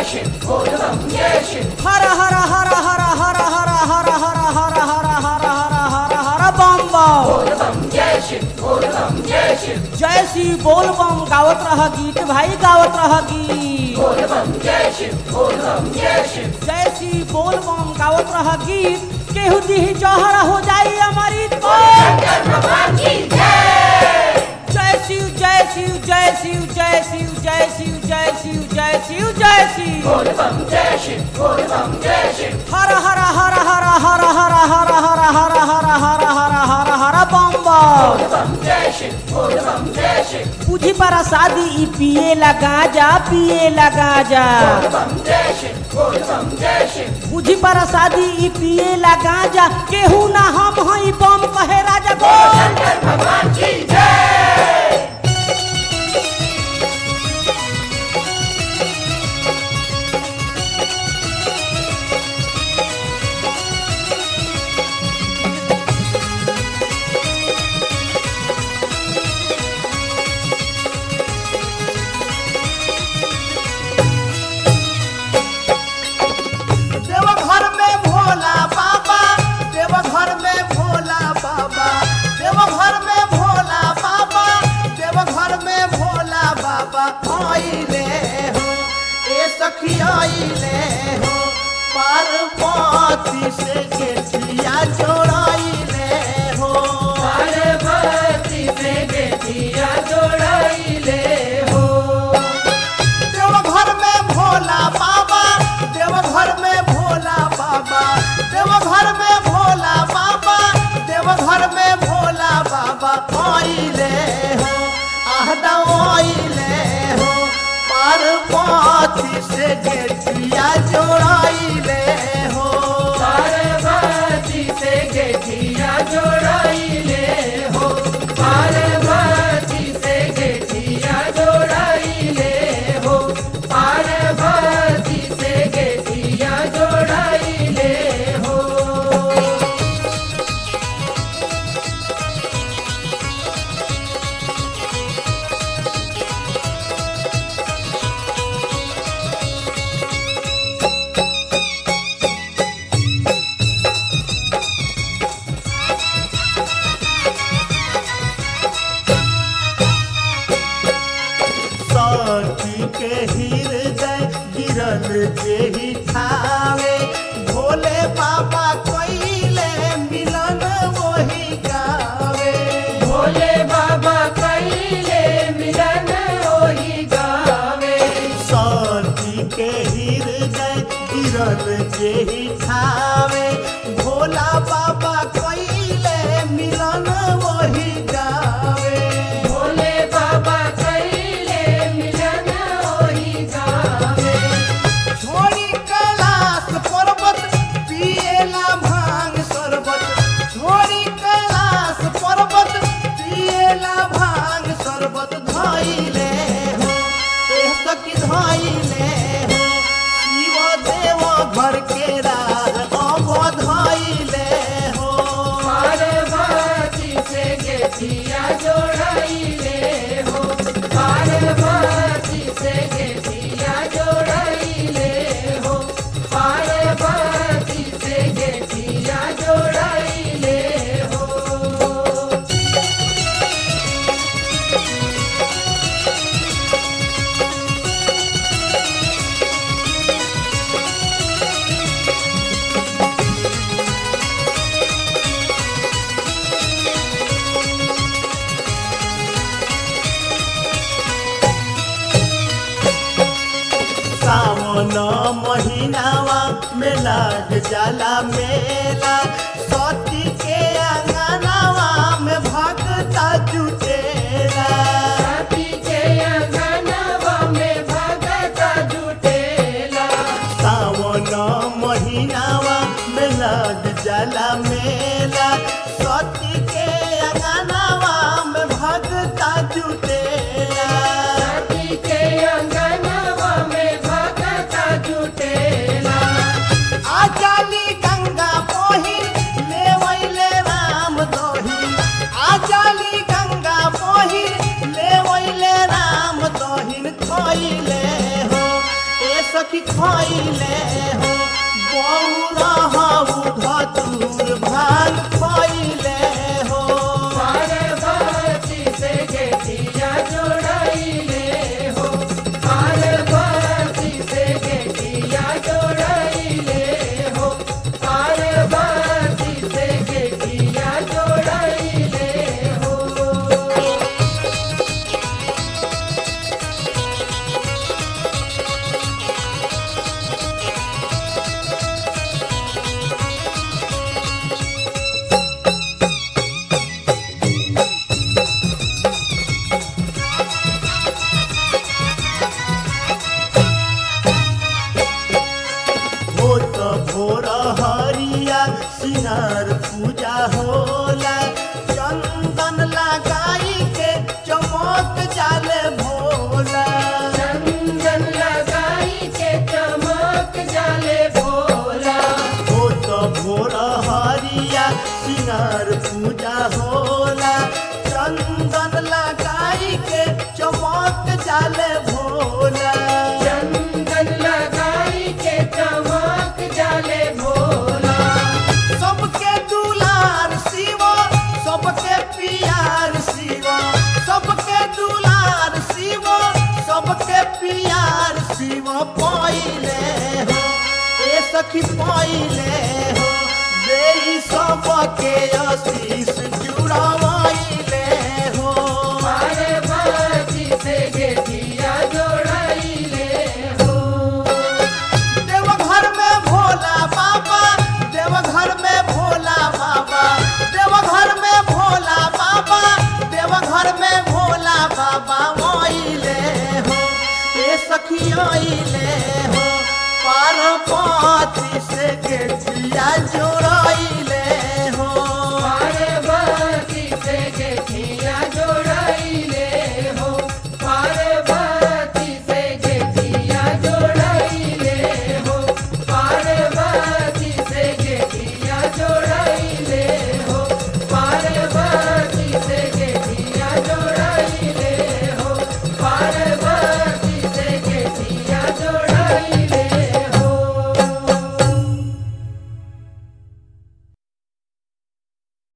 हर हर हर हर हर हर हर हर हर हर हर हर हर हर बम बम जय श्री बोल बम गावत रह गीत भाई गावत रह गीत जय श्री बोल बम गावत रह गीत केहू दी जहर हो जाई हमारी जय शिव जय शिव जय शिव जय शिव जय शिव जय शिव जय शिव जय शिव हर हर हर हर हर हर हर हर हर हर हर हर हर हर बम बम बुझी पर शादी ई पिए लगा जा पिए लगा जा बुझी पर शादी ई पिए लगा जा केहू ना हम हई बम कहे राजा बोल देवघर में भोला बाबा देवघर में भोला बाबा देवघर में भोला बाबा देवघर में भोला बाबा आइले हो ए सखी आइले हो पार्वती से गेठिया जोड़ाइले हो देवघर में भोला बाबा देवघर में भोला बाबा देवघर में भोला बाबा देवघर में भोला बाबा आइले हो आहदा आइले हो पार्वती से गेठिया जोड़ाइले हो सखी के हृदय गिरल जेही ठावे भोले बाबा कइले मिलन वही गावे सखी के हृदय गिरल जेही ठावे भोला बाबा कइले मिलन वही गावे छोड़ी कैलाश पर्वत पिएला भांग शरबत छोड़ी कैलाश पर्वत पिएला भांग शरबत धइले हो एह सखी धइले हो शिव देव घर के राह अब धइले हो सावन महीनावा में लाग जाला मेला सती के अंगनावा में भगता जुटेला सावन महीनावा में लाग जाला मेला सती के अंगनावा में भगता जुटेला आजाली गंगा पोही लेवैले राम दोही आजाली गंगा पोही लेवैले राम दोहिन खइले हो ए सखी सखी खैले हो बौरा हऊ धतूर भांग खैले हो पार्वती से गेठिया जोड़ाइले हो पार्वती से गेठिया जोड़ाइले हो पार्वती से गेठिया जोड़ाइले हो हो तो भोर हरिया सिंगार पूजा होला चंदन लगाई के चमक जाले भोला चंदन लगाई के चमक जाले भोला हो तो भोर हरिया सिंगार पूजा होला चंदन लगाई के चमक जाले भोला चंदन लगाई के चमक जाले भोला सबके दुलार शिवा सबके पियार शिवा सबके दुलार शिवा सबके पियार शिवा पाइले हो ए सखी पाइले हो देई सबके आशीष जुड़ावाइले हो पार्वती से गेठिया जोड़ाइले हो देवघर में भोला बाबा देवघर में भोला बाबा देवघर में भोला बाबा देवघर में भोला बाबा आइले हो ए सखी आइले हो पार्वती से गेठिया जोड़ा